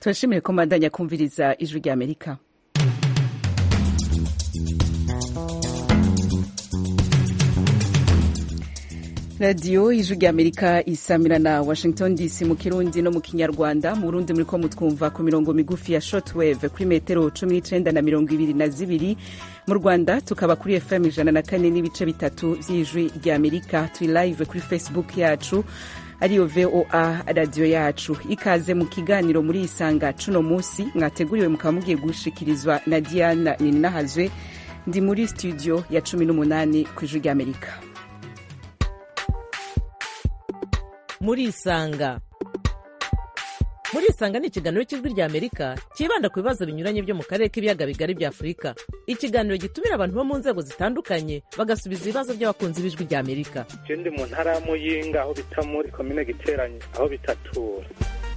turashimire ko mbandanya kumviriza ijwi rya amerika radiyo ijwi rya amerika isamira na washington dc mu kirundi no mu kinyarwanda mu burundi muri ko mutwumva ku mirongo migufi ya shortwave kuri metero cumi n'icenda na mirongo ibiri na zibiri mu rwanda tukaba kuri fm ijana na kane n'ibice bitatu vy'ijwi rya amerika turi live kuri facebook yacu ariyo voa radiyo yacu ikaze mu kiganiro muri isanga cuno musi mwateguriwe mukaba mugiye gushikirizwa na diana ninahazwe ndi muri studio ya cumi n'umunani ku ijwi rya amerika murisanga murisanga ni ikiganiro cy'ijwi rya amerika cyibanda ku bibazo binyuranye byo mu karere k'ibiyaga bigari bya afurika ikiganiro gitumira abantu bo mu nzego zitandukanye bagasubiza ibibazo by'abakunzi b'ijwi rya amerika je ndi mu ntara ya muyinga aho bita muri komine giteranye aho bitatura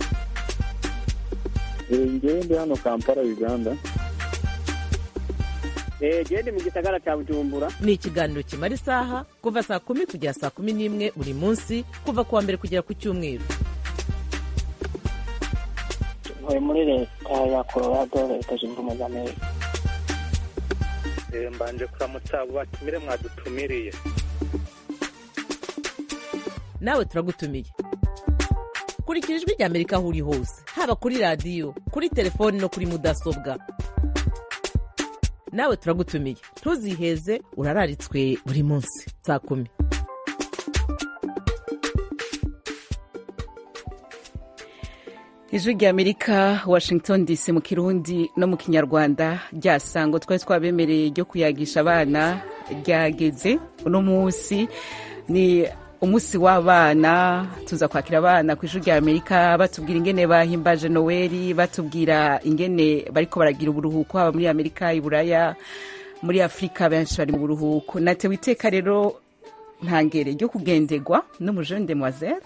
ngewe ndi hano kampala uganda gende mu gisagara cya bujumbura ni ikiganiro kimara isaha kuva saa kumi kugera saa kumi n'imwe buri munsi kuva ku wa mbere kugera ku cyumweru ntuye muri leta ya colorado leta zunze ubumwe za amerika Eh, mbanje kuramutsa abo batumire mwadutumiriye nawe turagutumiye kurikira ijwi rya amerika aho uri hose haba kuri radiyo kuri telefoni no kuri mudasobwa nawe turagutumiye ntuziheze urararitswe buri munsi saa kumi ijwi rya amerika washington dc mu kirundi no mu kinyarwanda ryasango twari twabemereye ryo kuyagisha abana ryageze uno munsi ni umunsi w'abana tuza kwakira abana ku ijwi rya amerika batubwira ingene bahimbaje noweli batubwira ingene bariko baragira uburuhuko haba muri amerika iburaya muri afurika benshi bari mu buruhuko natewe iteka rero ntangere ryo kugenderwa n'umujene demoiselle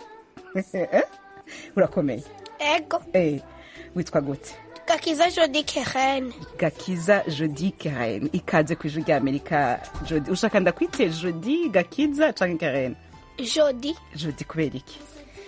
urakomeye Ego, Eh, witwa gute Gakiza Jody Keren. gakiza jodi karen ikaze ku ijwi rya amerika jodi ushaka ndakwite jodi gakiza canke karen Jody. jodi kubera iki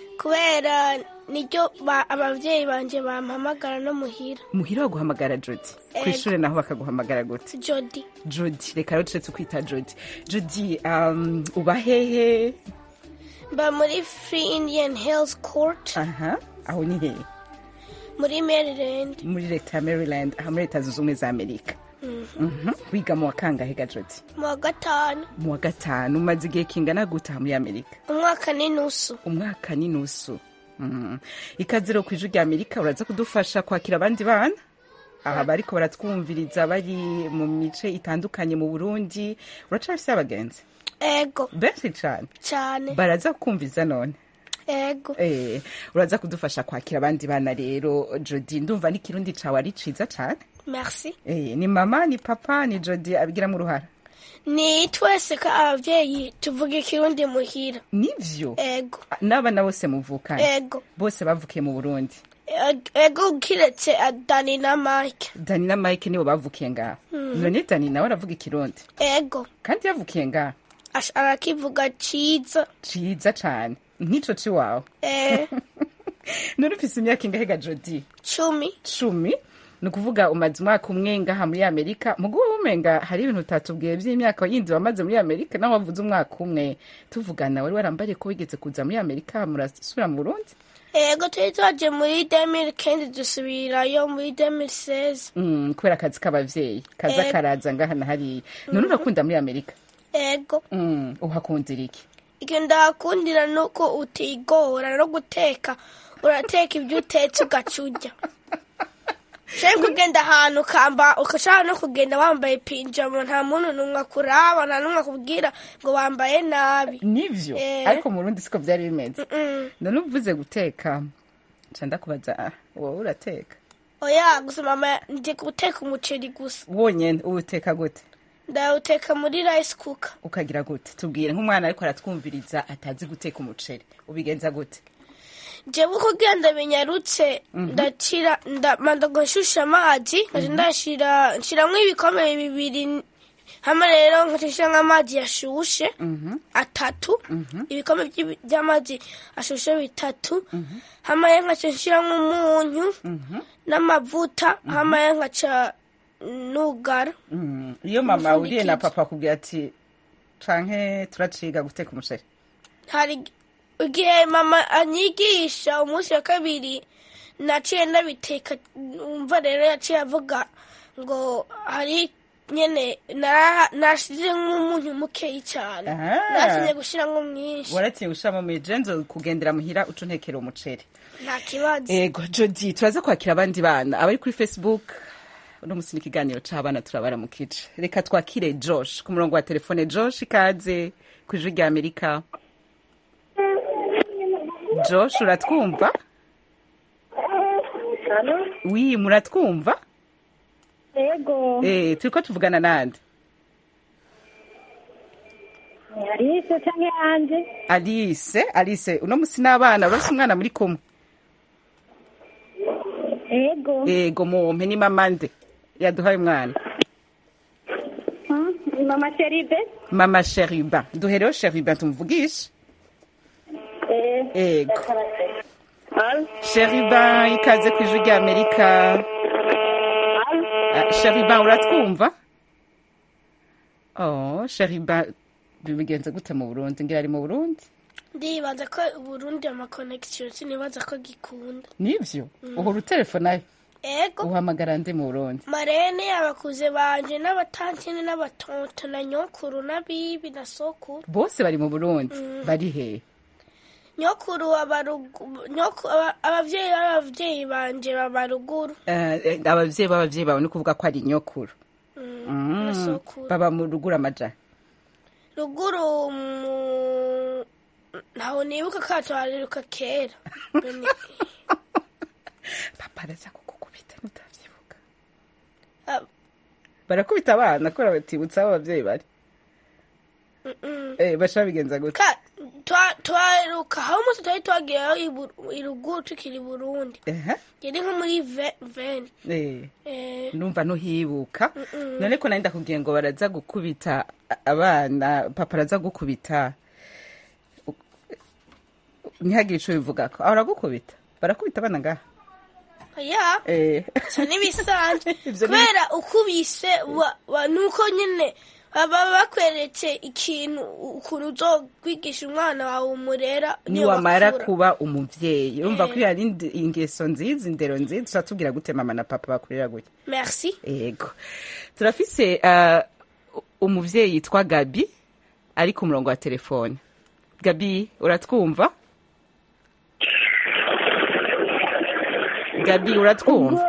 Kubera niryo ba- abavyeyi banje bampamagara no muhira. muhira baguhamagara jodi Ego. kw'ishure naho bakaguhamagara gute Jody. jodi reka rero tuce tukwita jodi jodi um, uba hehe Mba muri Free Indian Hills Court aha aho ni hehe muri Maryland. muri leta ya maryland aha muri leta zunze ubumwe za amerika Mhm. wiga mu wa kangahe ga jodi Mu wa gatanu. mu wa gatanu umaze igihe kingana gute aha muri amerika Umwaka n'inusu. umwaka n'inusu Mhm. ikaze rero ku ijwi rya amerika uraza kudufasha kwakira abandi bana aha bariko baratwumviriza bari mu mice itandukanye mu burundi uracafise abagenzi Ego. benshi cane Cane. baraza kumviza none Ego. Eh, uraza kudufasha kwakira abandi bana rero jodi ndumva n'ikirundi cawe ari ciza cane Merci. Eh, ni mama ni papa ni jodi abigiramo uruhara Ni twese ko abavyeyi tuvuga ikirundi muhira. nivyo Ego. n'abana bose muvukana Ego. bose bavukiye mu burundi Eg- Ego kiretse Dani na Mike. dani na mike nibo bavukiye ngaha none dani nawe aravuga ikirundi Ego. kandi yavukiye ngaha Ash- Arakivuga ciza. ciza cane nk'ico ciwawe Eh, none ufise imyaka ingahe ga jodi cumi. cumi ni ukuvuga umaze umwaka umwe ngaha muri amerika mugu wowe umenga hari ibintu utatubwiye vy'imyaka yindi wamaze muri amerika naho wavuze umwaka umwe tuvugana wari warambariye ko wigeze kuza muri amerika murasubira mu burundi Ego turi twaje muri 2015 dusubirayo muri 2016. Mm, kubera akazi k'abavyeyi kaza Eh. karaza ngaha na hariya none urakunda muri amerika Ego. Mm, uhakundira iki Icyo ndahakundira nuko utigora no guteka. Urateka ibyo utetse ugaca urya. Shaka kugenda ahantu ukamba ukashaka no kugenda wambaye pinjama nta muntu numwe akuraba nta numwe akubwira ngo wambaye nabi. nivyo Eh. ariko mu burundi siko vyari bimeze Mm. none uvuze guteka nca ndakubaza ah, wowe urateka Oya gusa mama ndi guteka umuceri gusa. wonyene uwuteka gute Ndawuteka muri rice cooker. ukagira gute tubwire nk'umwana ariko aratwumviriza atazi guteka umuceri ubigenza gute jewe uko ugenda binyarutse ndacira ndamandaga nshusha amazi nkaja ndashira nshiramwo ibikombe bibiri hama rero nkacisha nk'amazi yashushe Mhm. atatu ibikombe by'ibi- by'amazi ashushe bitatu hama rero nkaca nshiramwo umunyu n'amavuta hama rero nkaca nugara Mm. iyo mama Umufunikije. uriye na papa akubwira ati canke turaciga guteka umuceri hari igihe mama anyigisha umunsi wa kabiri naciye ndabiteka umva rero yaciye avuga ngo hari nyene nara- nashize nk'umunyu mukeyi cyane Aha. natinye gushiramo mwinshi waratinye gushiramo mijenzo kugendera muhira uca untekera umuceri nta kibazo ego jodi turaza kwakira abandi bana abari kuri facebook uno musi ni ikiganiro c'abana turabara mu kice reka twakire josh ku murongo wa telefone josh ikaze ku ijwi rya amerika josh uratwumva wi muratwumva Ego, eh turiko tuvugana nande Alice canke Anje? alice alice uno musi n'abana urafise umwana muri kumwe Ego. ego mumpe ni mama nde yaduhaye umwana Hmm? Mama Sheribe? mama sheriba duhereho sheriba tumuvugishe Eh. ego Al. sheriba ikaze ku ijwi rya amerika Ah, sheriba uratwumva oh sheriba bibigenze gute mu burundi ngira ari mu burundi ndibaza ko uburundi amakonegisiyo sinibaza ko gikunda nivyo uhora utelefona ego uhamagara ndi mu burundi marene abakuze banje n'abatantine n'abatonto na nyokuru n'abibi na sokuru bose bari mu burundi bari hehe nyokuru abarugu- nyoku- aba- abavyeyi b'abavyeyi banje baba ruguru Eh, eh, abavyeyi b'abavyeyi bawe ni kuvuga ko ari nyokuru na sokuru baba mu ruguru amaja ruguru mu ntaho nibuka katwariruka kera Bene- papa araza kukukubita ntutavyibuka Ah, barakubita abana kubera batibutsa aho abavyeyi bari mm-mm. eh, basha bigenza gute Ka- twa- twaheruka aho umunsi twari twagiyeyo i Bur- i ruguru tukiri i burundi Ehe, yari nko muri ve- veni eh, Eh, numva ntuhibuka none ko nari ndakubwiye ngo baraza gukubita a- abana papa araza gukubita U- ntihagire ico bivugako aho aragukubita barakubita abana ngaha ya Eh, ivyo n'ibisanzwe Ivyo ni- kubera ukubise wa- wa- nuko nyine baba bakweretse ikintu ukuntu uzokwigisha umwana wawe umurera niyo niwamara bakura. kuba umuvyeyi urumva ko iyo ari indi- ingeso nziza indero nziza turatubwira gute mama na papa bakurera gutya merci ego turafise uh, umuvyeyi yitwa gabi ari ku murongo wa telefone gabi uratwumva gabi uratwumva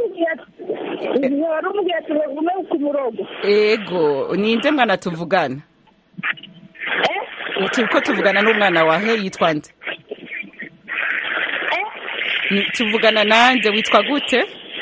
wari umubwira ati bagume ku murongo ego ninde mwana tuvugana turiko tuvugana n'umwana wahe yitwa nde Ni- tuvugana nande witwa gute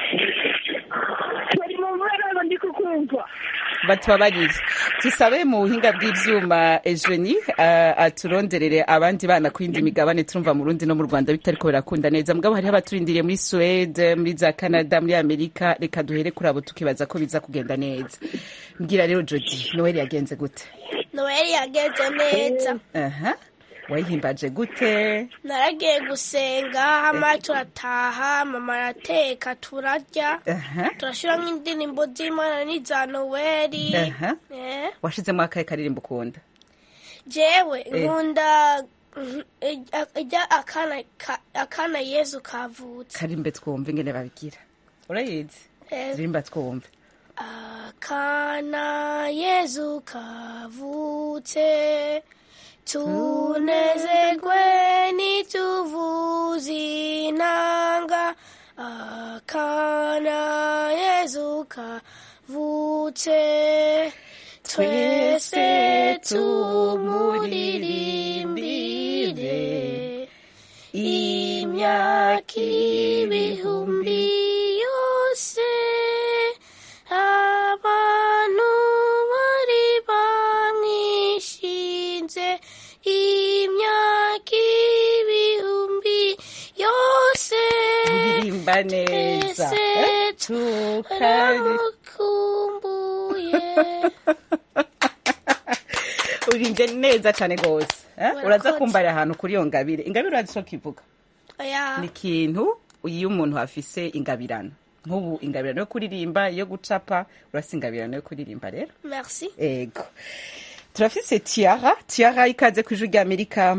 bari mu mubonano ndi kukumva batubabarire tusabe mu buhinga bw'ivyuma ejeni uh, aturonderere abandi bana ku yindi migabane turumva mu Burundi no mu Rwanda bitariko birakunda neza mugabo hariho abaturindiriye muri Suede muri za Canada muri Amerika reka duhere kuri abo tukibaza ko biza kugenda neza mbwira rero Jody Noel yagenze gute noel yagenze neza aha wayihimbaje gute naragiye gusenga hama turataha mama arateka turarya aha turashiramo indirimbo z'imana n'iza noweli aha Eh, washizemo akahe karirimbo ukunda jewe nkunda mhm, ijya- ijya akana ka- akana yezu kavutse karimbe twumve ingene babigira urayizi Eh, ririmba twumve akana yezu kavutse tunezerwe nituvuze inanga akana yezu kavutse twese tumuririmbire imyaka ibihumbi yose abantu bari bamwishinze imyaka ibihumbi yose uririmba neza twese Eh, tukari turamukumbuye urimbye neza cyane rwose eh? Urakoze. uraza kumbarira ahantu kuri iyo ngabire ingabire urazi ico kivuga oya ni ikintu iyo umuntu afise ingabirano nk'ubu ingabirano yo kuririmba iyo gucapa urasi ingabirano yo kuririmba rero merci ego turafise tiara tiara ikaze ku ijwi ry'amerika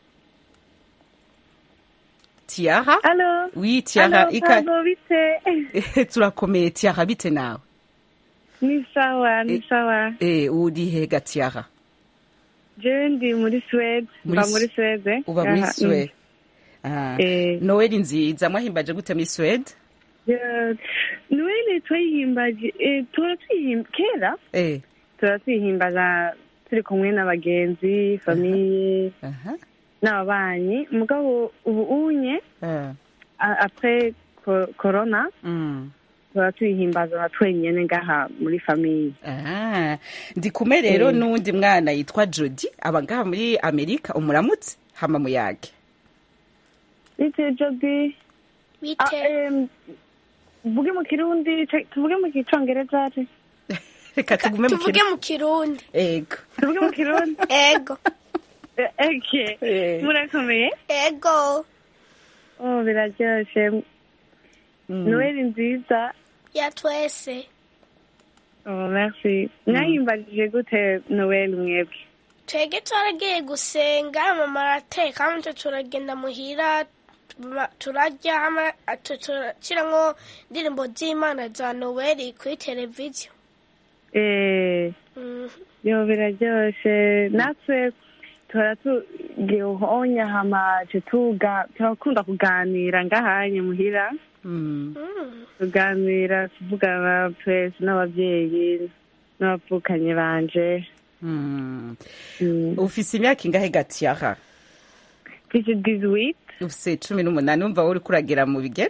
tiara Halo. wi tiara Halo, ika Pablo, bite? turakomeye tiara bite nawe Ni sawa, ni Eh. sawa. eh uri hega tiara Jewe ndi muri Swede, Muri mba Su- muri Swede. uba muri Aha, swede Ah, Eh. noel nziza mwahimbaje gute muri swede mm. Yeah. Noel twayihimbaje, eh, tura twihimba, kera eh tura twihimbaza turi kumwe n'abagenzi, famiye, aha n'ababanyi. Mugabo ubu unye, ah, a- après co- corona, mm. tura twihimbaza na twenyene ngaha muri famiye. Ah, ndi kumwe rero Mm. n'uwundi mwana yitwa jodi aba ngaha muri amerika umuramutse hama muyage Bite Jody? Ah, bite em, Tuvuge mu kirundi, ce- tuvuge mu kicongereza, ce? reka tugume mu tuvuge kintu mu kirundi ego tuvuge mu kirundi. ego Eh, Okay. Eh. Murakomeye? ego Oh, biraryoshe. Mm. Noel nziza. ya twese Oh, merci. Mwahimbajije gute Noel mwebwe? twege twaragiye gusenga mama arateka hama twe turagenda muhira ma- turarya hama twe turashiramwo indirimbo z'imana za noweli kuri televiziyo Eh, Mhm. yo biraryoshe. Natwe tuhora tugiye uhonya hama ce tuga turakunda kuganira ngahanye muhira Mm. Mm. tuganira tuvugana twese n'abavyeyi n'abavukanye banje Mm. Mm. ufise imyaka ingahe gatiyaha mfise 18 ufise cumi n'umunani wumva wowe uriko uragera mu bigero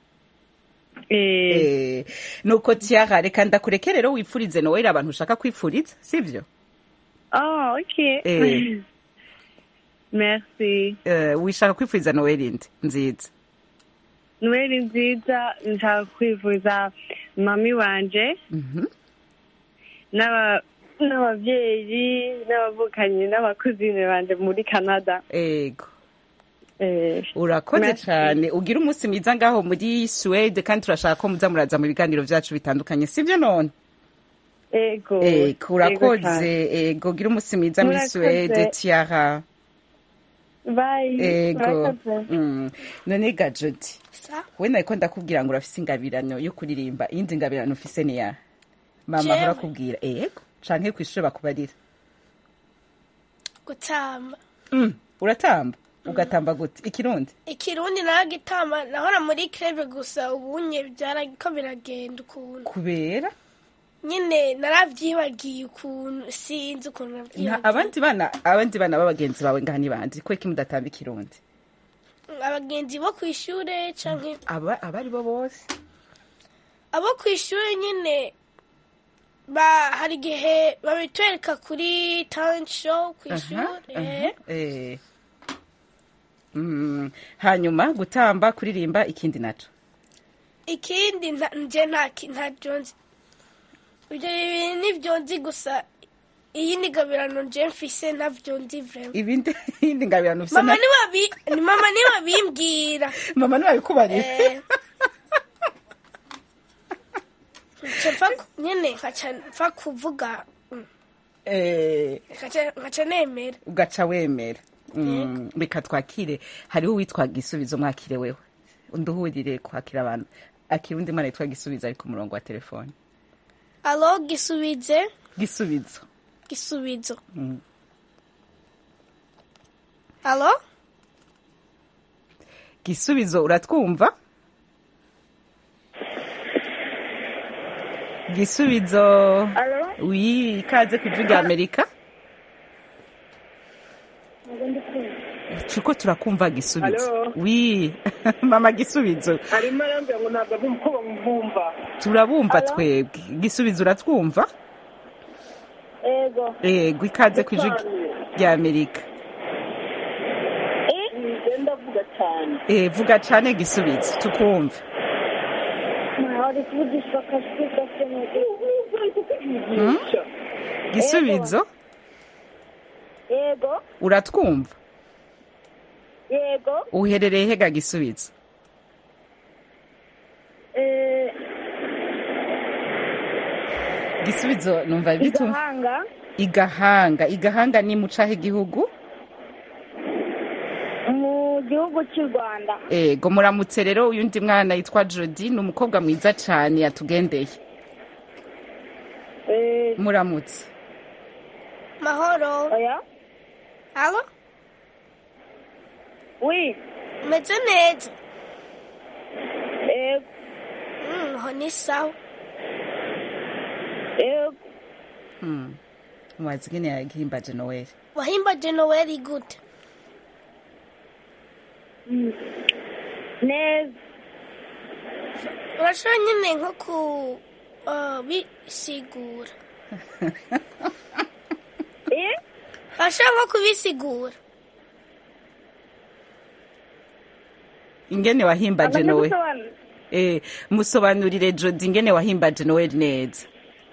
eh Eh, nuko tiyaha reka ndakureke rero wipfurize noweli abantu ushaka kwipfuriza sivyo oh okay Eh. merci Eh, wishaka kwipfuriza noweli ndi nziza Noel nziza nshaka kwivuza mami wanje Mhm. n'aba n'abavyeyi n'abavukanyi n'abakuzine banje muri Canada ego eh urakoze Merci. cyane ugira umunsi mwiza ngaho muri suwede kandi turashaka ko muza muraza mu biganiro byacu bitandukanye sivyo none ego ego urakoze cane. ego ugira umunsi mwiza muri Murakoze. suwede tiara bye ego Murakoze. Mm. none ga jodi sa we nariko ndakubwira ngo urafise ingabirano yo kuririmba iyindi ngabirano ufise ni ya mama Jewe? ahora akubwira ego canke kw'ishure bakubarira gutamba Mm, uratamba ugatamba gute ikirundi ikirundi naragitamba nahora muri krebe gusa ubunye byarako biragenda ukuntu kubera nyine naravyibagiye ukuntu sinzi ukuntu Nta- navyibagiye abandi bana abandi bana b'abagenzi bawe ngaha ni bandi kweki mudatamba ikirundi abagenzi bo kw'ishure canke aba abari bo bose abo kw'ishure nyine ba hari igihe babitwereka kuri talent show kw'ishure Aha, aha, eh. Mm, hanyuma gutamba kuririmba ikindi naco ikindi nta- nje nta ki- ntabyo nzi ibyo bibiri nibyo nzi gusa iyi ni gabirano nje mfise ntabyo nzi vrema ibindi iyindi ngabirano ufise mama na- niwabi ni mama niwabimbwira mama ntiwabikubarira Eh. nca mfa ku- nyene nkaca mfa kuvuga mm, Eh, nkaca nkaca nemera ugaca wemera Mm, reka twakire hariho uwitwa gisubizo mwakire wewe nduhurire kwakira abantu akira undi mwana yitwa gisubizo ari ku murongo wa telefone alo gisubize gisubizo gisubizo Mm. alo gisubizo uratwumva gisubizo Alo? wi ikaze ku ijwi rya amerika turiko turakumva gisubizo Alo? wi mama gisubizo arimo arambwira ngo ntabwo ari uko bamwumva turabumva twebwe gisubizo uratwumva ego ego ikaze ku ijwi rya amerika ngenda avuga cyane Eh, vuga cane gisubizo tukumva ari kuvugisha akajwi gake Mm? gisubizo yego uratwumva yego uherereye hega gisubizo eh, gisubizo numva bitumva igahanga igahanga igahanga ni mu cahe gihugu mu gihugu cy'u rwanda ego muramutse rero uyundi mwana yitwa jodi ni umukobwa mwiza cane yatugendeye Eh, muramutse mahoro oya alo wi umeze neza yego Mm, aho ni sawa yego Hmm. mubazi ingene yagihimbaje noweli wahimbaje noweli gute Mm. neza urashobora nyine nko ku uh, bisigura eh urashobora nko kubisigura ingene wahimbaje amaze noweli gusobanura eh musobanurire jodi ingene wahimbaje noweli neza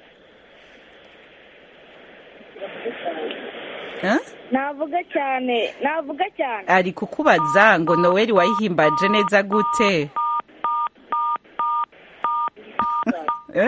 Huh? navuga cyane navuga cyane ari kukubaza ngo noweli wayihimbaje neza gute Eh?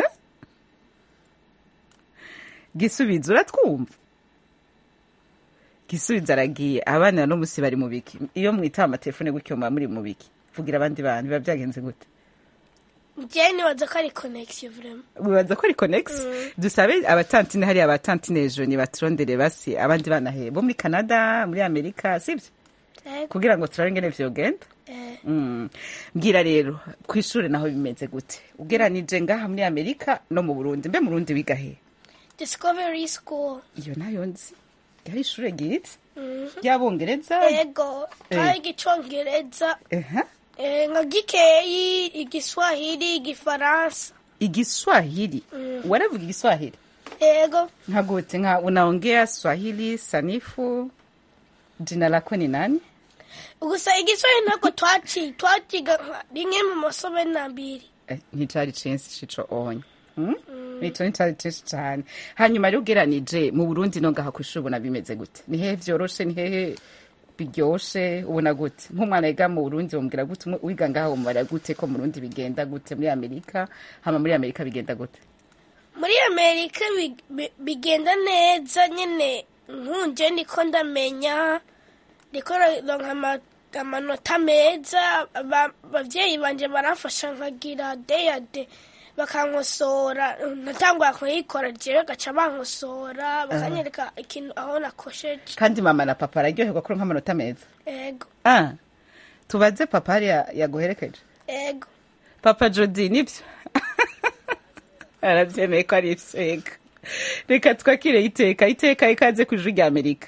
gisubizo uratwumva gisubizo aragiye abana no musi bari mu biki iyo mwitaba amatelefone gutyo muba muri mu biki vugira abandi bantu biba byagenze gute njyewe nibaza ko ari konegisiyo vurema wibaza ko ari konegisi dusabe abatantine hariya abatantine joni baturondere basi abandi bana he bo muri canada muri amerika sibyo kugira ngo turabe ingene vyogenda Mm. mbwira rero ku ishuri naho bimeze gute ugeranije ngaha muri amerika no mu burundi mbe mu burundi wiga he discovery school iyo nayo nzi yari ishure ryiza Mhm. ry'abongereza ego Eh. twayiga icongereza Ehe. eh, nka gikeyi igiswahili igifaransa igiswahili Mm. waravuga igiswahili ego nka gute nka unaongea swahili sanifu jina lako ni nani gusa igiswahili ntabwo twaci twaciga nka rimwe mu masomo n'abiri Eh, nticari censi cico onye Mm? ico nticari censi cane hanyuma rero ugeranije mu burundi no ngaha kw'ishuri ubona bimeze gute ni hehe vyoroshe ni hehe biryoshe ubona gute nk'umwana yiga mu burundi wumvira gute Umwe- wiga ngaha wumvira gute ko mu burundi bigenda gute muri amerika hama muri amerika bigenda gute muri amerika bi- bi- bigenda neza nyine nkunje niko ndamenya ndiko ronka ama- amanota meza Aba- abavyeyi banje baramfasha nkagira deyade bakankosora natangura kuyikora jewe gaca bankosora bakanyereka ikintu aho nakosheje kandi mama na papa araryoherwa kuronka amanota meza ego ah tubaze papa hariya yaguherekeje ego papa jodi nibyo arabyemeye ko ari ivyo reka twakire iteka iteka ikaze ku ijuru rya amerika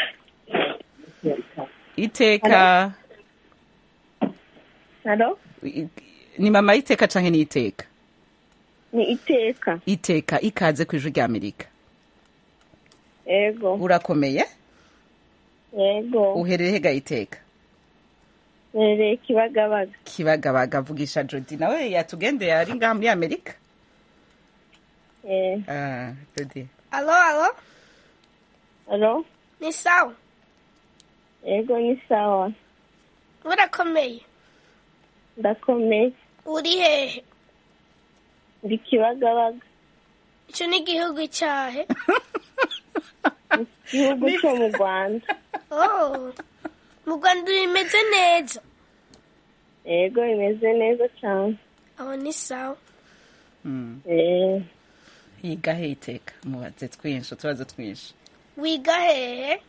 iteka halo i- ni mama y'iteka canke ni iteka ni iteka iteka ikaze ku ijuru rya amerika yego urakomeye yego uherereye hega iteka rereye kibagabaga kibagabaga vugisha jodi nawe yatugendeye ari ngaha muri amerika eh ah jodi alo alo halo ni sawa yego ni sawa urakomeye ndakomeye uri hehe ndi kibagabaga ico ni igihugu cyahe igihugu cyo mu rwanda oh mu rwanda bimeze neza yego bimeze neza cyane aho ni sawa Mm. eh yiga he iteka mubaze twinshi utubazo twinshi wiga hehe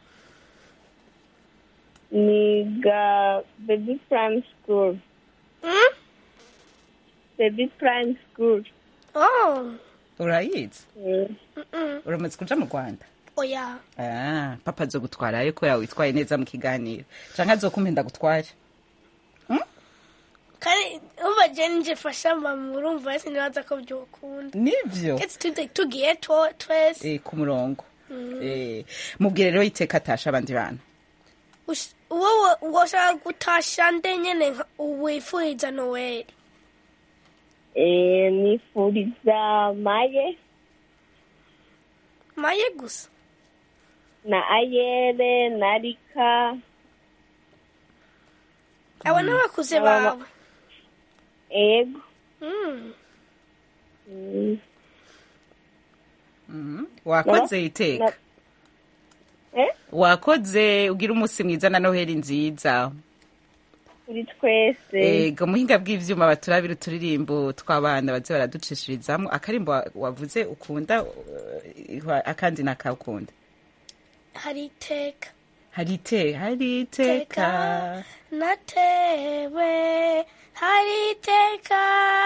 niga baby prime school Mm? baby prime school oh urayizi eh mm-mm. uramaze kuja mu rwanda oya Ah, papa azogutwarayo ko yawe witwaye neza mu kiganiro canke azokumpenda gutware kandi umva je nije fasha mama urumva wese nibaza ko byokunda nivyo ketse tude tugiye two- twese eh, ku murongo eh, mubwire rero iteka atasha abandi bana Ush- wowe woshaka gutasha nde nyene nka- wifuriza noweli eh nifuriza maye maye gusa na ayere na rika abo n'abakuze Aba- bawe ego Mm. Mm. Mhm. wakoze iteka na- eh wakoze ugira umunsi mwiza na noheli nziza kuri twese ego muhinga bw'ivyuma baturabira uturirimbo tw'abana baze baraducishirizamwo akarimbo wa- wavuze ukunda uh, akandi nakakunda hari iteka hari ite hari iteka natewe hari iteka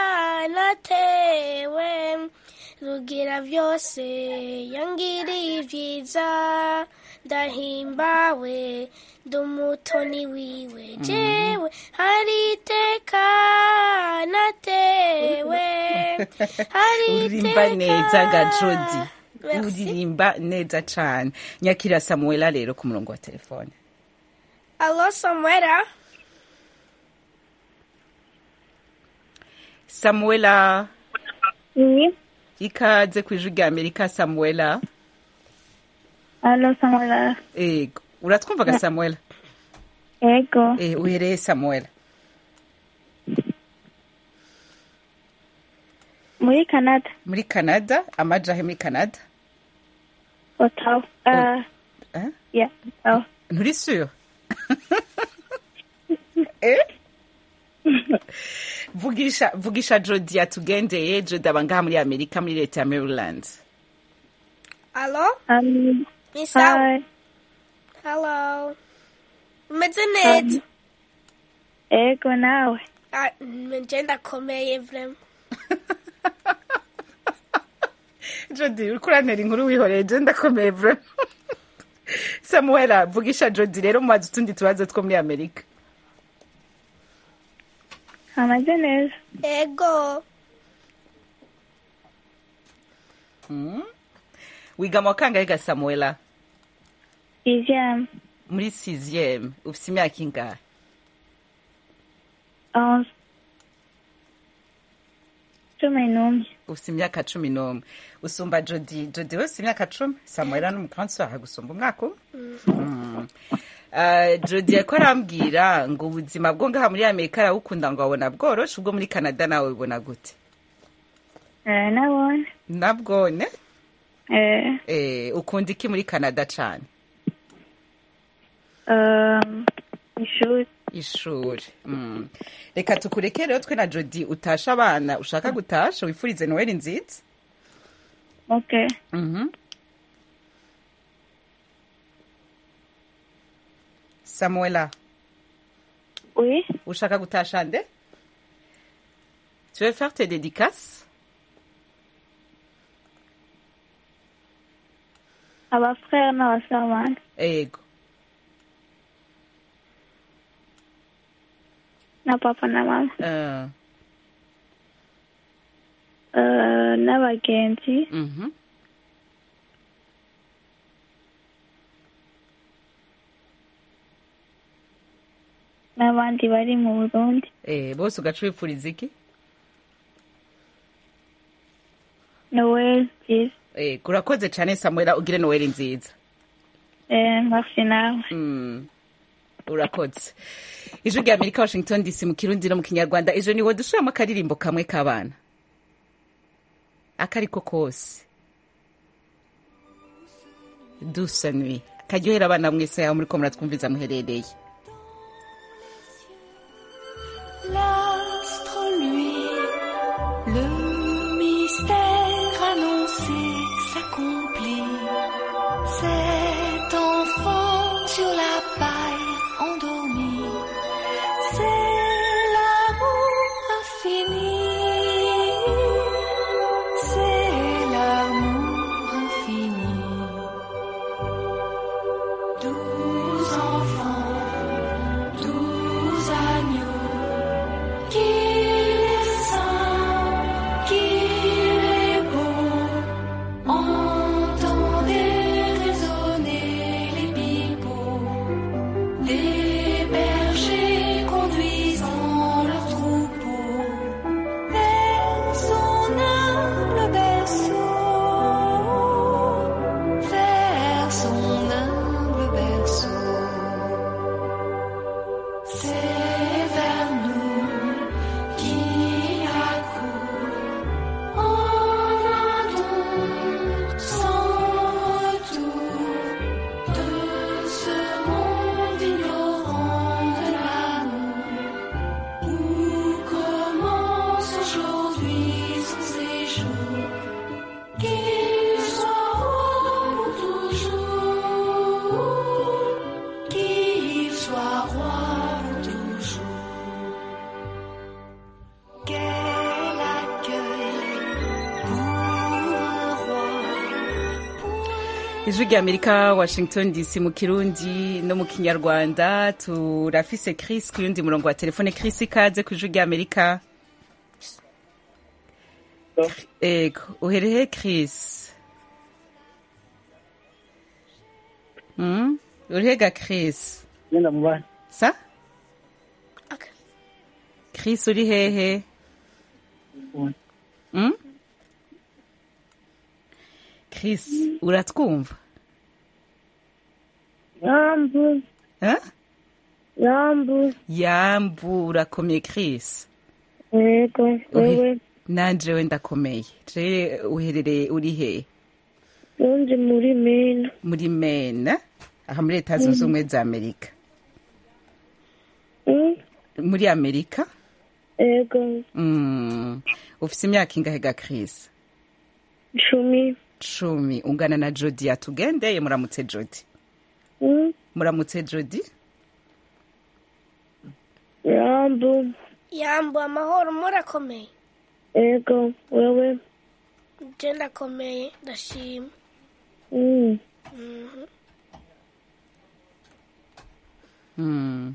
natewe rugira byose yangiriye ibyiza ndahimbawe ndi umutoni wiwe jewe hari iteka natewe hari uririmba neza ga jodi Merci. uririmba neza cane nyakira samuela rero ku murongo wa telefone alo samwera samuela Oui. ikaze kw'ijwi rya amerika samuela Alo Samuela. ego uratwumvaga samuela Ego. eh, uhereye samuela Muri Canada. muri canada amajahe muri canada Ottawa. Uh, eh? yeah. Ottawa. nturi sûr eh? vugisha vugisha jodi yatugendeye jodi aba ngaha muri amerika muri leta ya maryland alo Um, ni sawa hi. hello umeze neza Ego nawe. Ah, nje ndakomeye vrema jodi uriko urantera inkuru wihoreye je ndakomeye vre samuela vugisha jodi rero mubaza utundi tubazo two muri amerika Ameze neza. ego mm? wiga mu wa kangahe ga samuela Sixième. muri sixième ufise imyaka ingahe Onze. Cumi n'umwe. ufise imyaka cumi n'umwe usumba jodi jodi wese imyaka cumi samuela n'umukansi wawe gusumba umwaka umwe Mm. Uh, jodi yariko arambwira ngo ubuzima bwo ngaha muri amerika arawukunda ngo abona bworoshe ubwo muri canada nawe bubona gute Eh, nabone. nabwone Eh, eh, ukunda iki muri canada cane um, ishuri. ishuri mm. reka tukureke rero twe na jodi utasha abana ushaka gutasha wifurize noheli nziza Okay. Mhm. samuela Oui. ushaka gutasha nde tu veux faire tes dédicaces Abafrère n'abasore banje. ego Na papa na mama. uh, Uh, n'abagenzi. mhm. n'abandi bari mu Burundi. eh, bose ugaca wifuriza iki Noel nziza. eh, urakoze cane samuela ugire noheli nziza Eh, merci nawe. Mm. urakoze ijwi rya amerika washington dc mu kirundi no mu kinyarwanda ejo niwe dushiramo akaririmbo kamwe k'abana akariko kose dusa nui karyohera abana mwese yaho muriko muratwumviza muherereye L'astre, lui, le mystère annoncé s'accomplit. Cet enfant sur la paille endormi, c'est l'amour infini. C'est l'amour infini. Douze enfants, douze agneaux. Qu'il est saint, qu'il est beau, entendez résonner les pipeaux des bergers conduisant leurs troupeaux vers son humble berceau, vers son humble ijwi rya amerika washington dc mu kirundi no mu kinyarwanda turafise chris ku yundi murongo wa telefone chris ikaze ku ijwi rya amerika ego uherehe chris mm? urihega chris Genda mu bana. sa chris uri hehe mm? chris uratwumva Yambu, eh? yambu, yambu urakomeye chris yego, wewe, nanje we ndakomeye je uherereye uri hehe undi muri mena, muri mena aha muri leta zunze ubumwe za amerika Mm, muri amerika yego, mm. ufise imyaka ingahe ga chris cumi, cumi ungana na jodi yatugendeye muramutse jodi Mm, muramutse jodi yambu, yambu amahoro murakomeye yego, wewe, je ndakomeye ndashima Mm, Mhm. mm.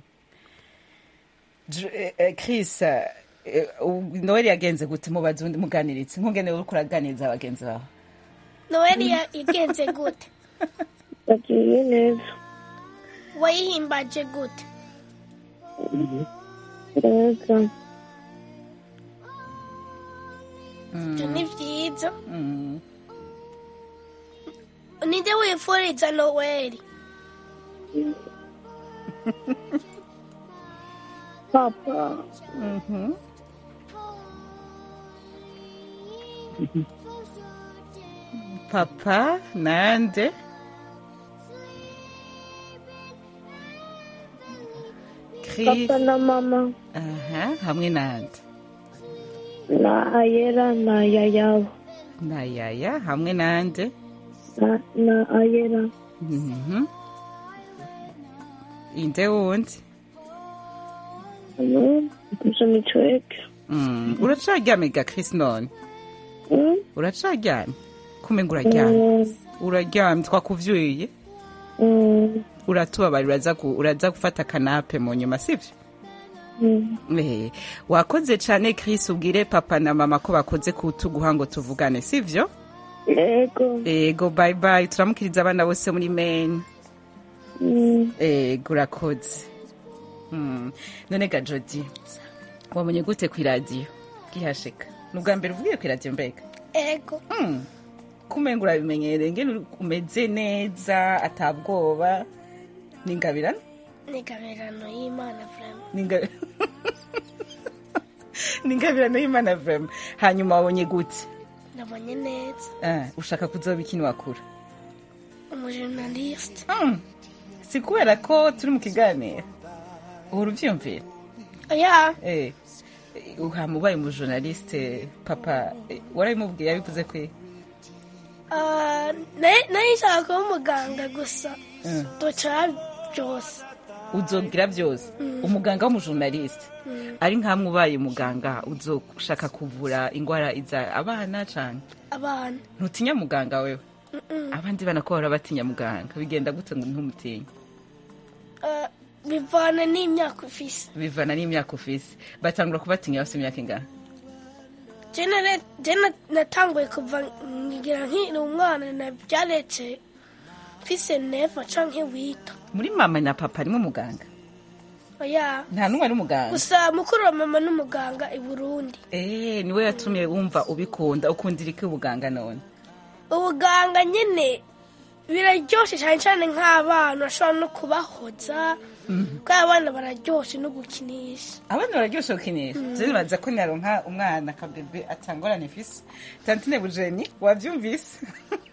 J- eh, eh, chris eh, eh, u- noel yagenze gute mubaze undi muganiritse nkungene uriko uraganiriza abagenzi bawe noweli ya- igenze gute yagiye neza, wayihimbaje gute yego, ibyo ni byiza Mm. ninde wifuriza noweli papa, Mhm. papa nande Chris papa na mama, aha hamwe nande na ayera na yayawe, na yaya hamwe nande na, na ayera, Mhm. inde wundi Mm, gusa nitweke, Mm, uracaryamye ga Chris none Mm, uracaryamye kumenga uraryamye mm, uraryamye twakuvyuye mm, uratubabarira uraza gu- uraza gufata kanape mu nyuma sivyo mm. Eh, wakoze cane Chris ubwire papa na mama ko bakoze kutuguha ngo tuvugane sivyo yego, ego bye bye turamukiriza abana bose muri Maine Mm, ego urakoze mm. none ga Jody wamenye gute ku iradiyo gihashika ni ubwa mbere uvugiye ku iradiyo mbega ego mm. kumenga urabimenyereye ngene uri- umeze neza atabwoba ningabirana ni gabirano y'imana vrema Ninga- ningabirano y'imana vrema hanyuma wabonye gute ndabonye neza Ah, ushaka kuzoba ikintu wakura umujournaliste Mm. si kubera ko turi mu kiganiro uhora uvyiyumvira oya Eh, eh, uhama ubaye umujournaliste papa eh, warabimubwiye yabivuze kwe Ah, naye naye nshaka kuba umuganga gusa Mm. duca byose uzogira byose Mm. umuganga w'umujournaliste Mm. ari nkamwe ubaye umuganga uzoshaka kuvura ingwara iza abana cane abana ntutinya muganga wewe Mm-mm. abandi bana ko bahora batinya muganga bigenda gute ngo ntumutinye Ah, bivana n'imyaka ufise bivana n'imyaka ufise batangura kubatinya bafite imyaka ingana je nare- je na- natanguye kuva ngira nkiri umwana nabyaretse mfise neva canke wita muri mama na papa harimo umuganga oya nta n'umwe ari umuganga gusa mukuru wa mama n'umuganga i burundi Eh, niwe yatumye wumva ubikunda ukundira iki ubuganga none ubuganga nyine biraryoshe cyane cyane nk'abana bashobora no kubahoza kuko abana bararyoshe no gukinisha abana bararyoshe gukinisha je nibaza ko naronka umwana akabebe atangorane ifise tantine bujeni wavyumvise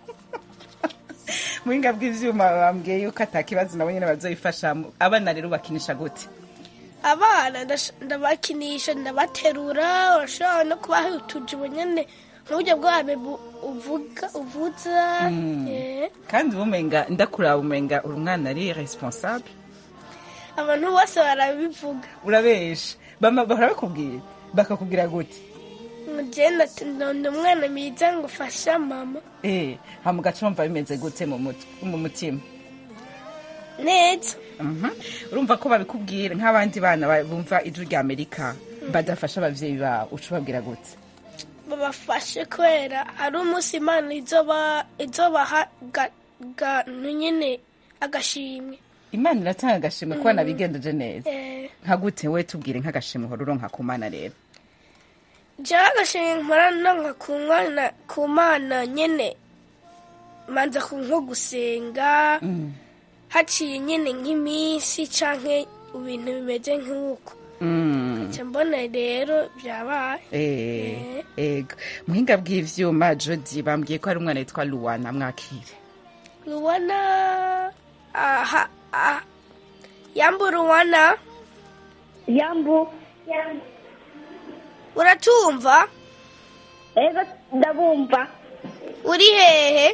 muhinga bw'ivyuma bambwiye yuko atakibazo nabo nyene bazoyifashamo abana rero bakinisha gute abana ndash- ndabakinisha ndabaterura urashobora no kubaha utujibo nyine nk'uburyo bwabe bu- uvuga uvuza Mm. eh. kandi ubumenga ndakuraba umenga uri umwana ari responsable abantu bose barabivuga urabesha bama bahora bakubwira bakakubwira gute ngenda ati ndonda umwana mwiza ngo ufasha mama eh hama ugaca wumva bimeze gute mu mut- mu mutima neza Mhm. urumva ko babikubwira nk'abandi bana ba- bumva ijwi rya amerika badafasha abavyeyi babo uca ubabwira gute babafashe kubera ari umunsi imana izoba izobaha ga- ga- nyine agashimwe imana iratanga agashimwe ku bana bigendeje neza Eh, nka gute we tubwire nk'agashimwe uhora uronka ku mana rero jewe agashimwe mpora nonka ku mwana ku mana nyine manza ku nko gusenga haciye nyine nk'iminsi canke ibintu bimeze nk'uko Mm. nca mbona rero byabaye Eh, ego muhinga bw'ivyuma jodi bambwiye ko hari umwana yitwa luwana mwakire Luwana aha ah, yambu Luwana yambu uratumva ego ndabumva uri hehe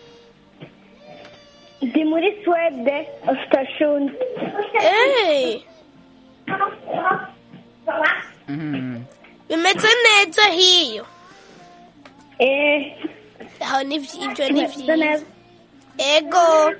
ndi muri swede ostashund Eh, Mm. bimeze neza hiyo eh aho ni vyi- ibyo ni bimeze byiza neza ego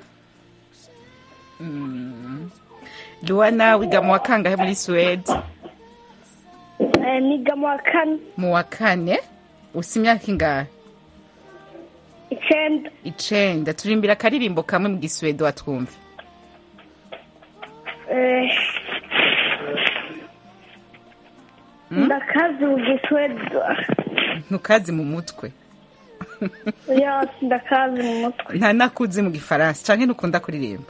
Mm. luwana wiga mu wa kangahe muri suwede Eh, niga mu wa kane mu wa kane usa imyaka ingahe icenda icenda turimbira akaririmbo kamwe mu giswede watwumva Eh, ndakazi mu giswede ntukazi mu mutwe yose ndakazi mu mutwe nta nakuzi mu gifaransa canke ntukunda kuririmba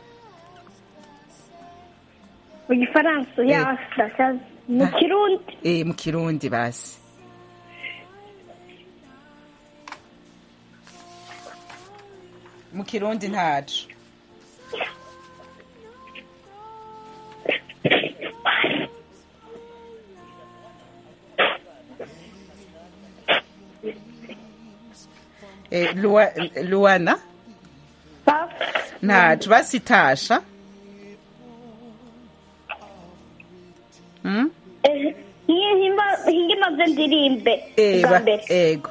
mu gifaransa yose ndakazi mu kirundi eh mu kirundi basi mu kirundi ntaco eh, Lua- luana ntaco basitasha mm? Eh, ngiye himba- hingimaze ndirimbe Eh, bwa ba- mbere ego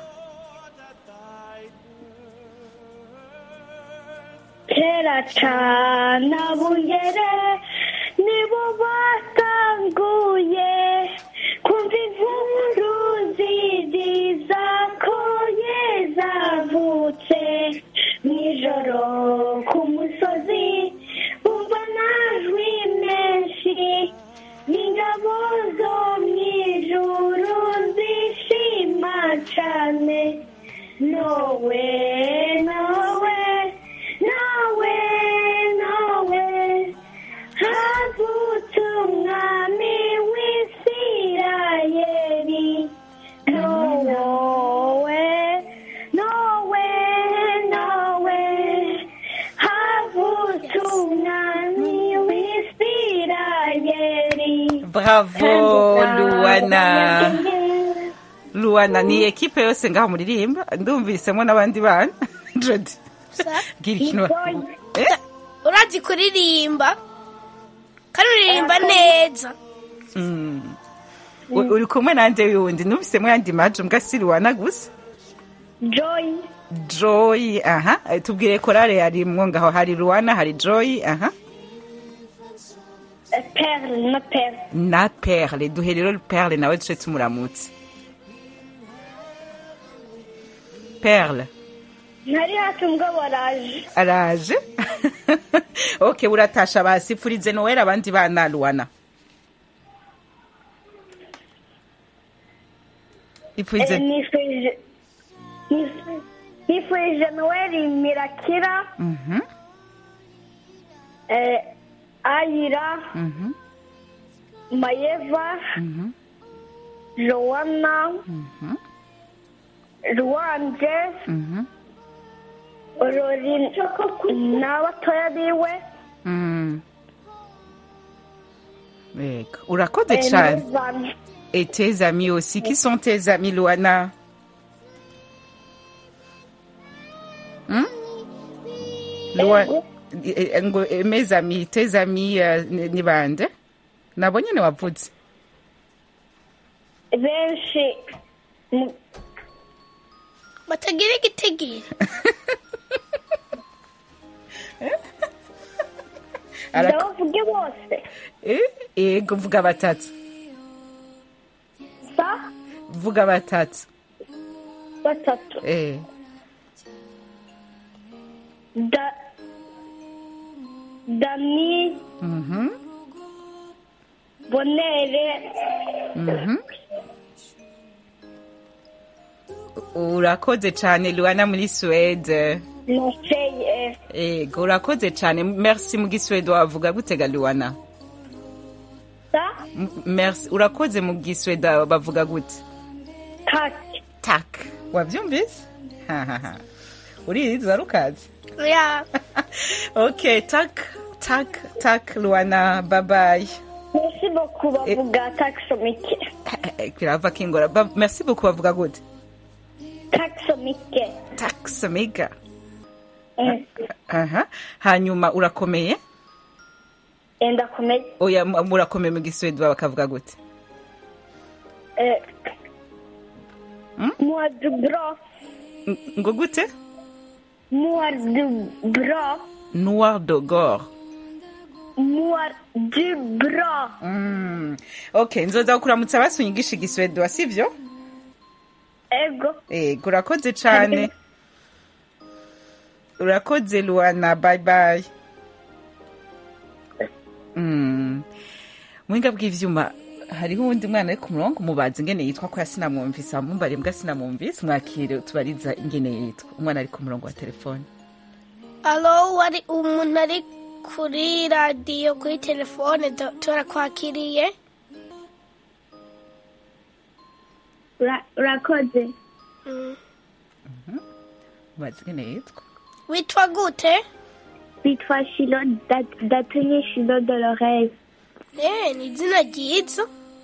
kera cane abungere nibo batanguye kumva inkuru zidiza ko yezavutse mw'ijoro ku musozi bumva amajwi menshi n'ingabo zo mw'ijuru zishima cane nowe nowe nowe nowe havutse umwami w'isirayeli nowe nowe nowe havutse umwami w'isirayeli bravo luana luana ni ekipe yose ngaho muririmba ndumvisemo n'abandi bana jodi bwira ikintu eh? urazi kuririmba kandi uririmba neza mm. U- uri kumwe nande yundi numvisemo yandi maji mbwa si luana gusa joy joy aha Eh, tubwire korale yarimwo ngaho hari luana hari joy aha eh, perle na perle na perle duhe rero perle nawe duce tumuramutse perle ntari hafi mugabo araje araje ok uratasha basifurize nowera abandi bana luana ipfurize Eh, nifurije nif- nifurije noel mirakira Mhm, eh, ayira mhm, mayeva mhm, joana mhm, ruwanje mhm, rori n'abatoya biwe mm. Yego, urakoze eh, cyane n'abana. et tes amis aussi qui sont tes amis luana Hmm? Lua- eh, eh, ngo eh, mes amis tes amis eh, ni ni bande nabo nyene wavuze benshi mu- batagira igitigiri Arako- ndabavuge bose Eh, yego vuga batatu sa vuga batatu batatu eh da dami mhm bonere mhm urakoze cyane luana muri suwede naseye ego urakoze cyane merci mu giswede wavuga gutega luana sa M- merci urakoze mu giswede bavuga gute kaki tak wabyumvise hahaha urizi warukazi ya okay tak tak tak luana bye bye merci beaucoup bavuga taxomike kirava kingora Ba- merci beaucoup bavuga gute taxomike tax mega Eh, aha hanyuma urakomeye eh, ndakomeye oya mu- murakomeye mu giswede bakavuga gute Eh, Hmm? moi du bras Ng- ngo gute moi du bras noir de gore moi du bras mm. okay nzoza kukuramutsa basunyigisha igiswede sivyo ego ego urakoze cane urakoze luana bye bye mm. muhinga bw'ivyuma hariho uwundi mwana ari ku murongo mubazi ingene yitwa ko yasinamwumvise amumbare mbwa sinamwumvise mwakire tubariza ingene yitwa umwana ari ku murongo wa telefone alo wari umuntu ari kuri radiyo kuri telefone do- turakwakiriye Ura- urakoze Mm. mubazi ingene yitwa witwa gute bitwa shilo Dat- datunye shilo dolores Eh, ni izina ryiza